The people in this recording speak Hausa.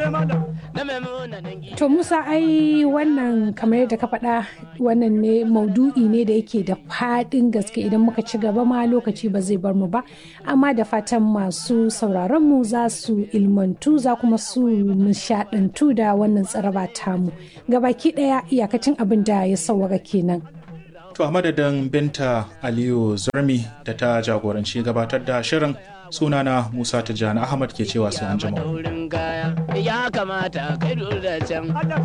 To Musa ai wannan kamar yadda ka faɗa wannan ne maudu'i ne da yake da faɗin gaske idan muka ci gaba ma lokaci ba zai bar mu ba amma da fatan masu sauraron mu za su ilmantu za kuma su nishaɗantu da wannan tsaraba tamu gabaki ɗaya iyakacin abin da ya sauwaka kenan. To a madadin Binta Aliyu Zurmi da ta jagoranci gabatar da shirin sunana Musa Tijjani Ahmad ke cewa sai an jima. Ya kamata kai da can.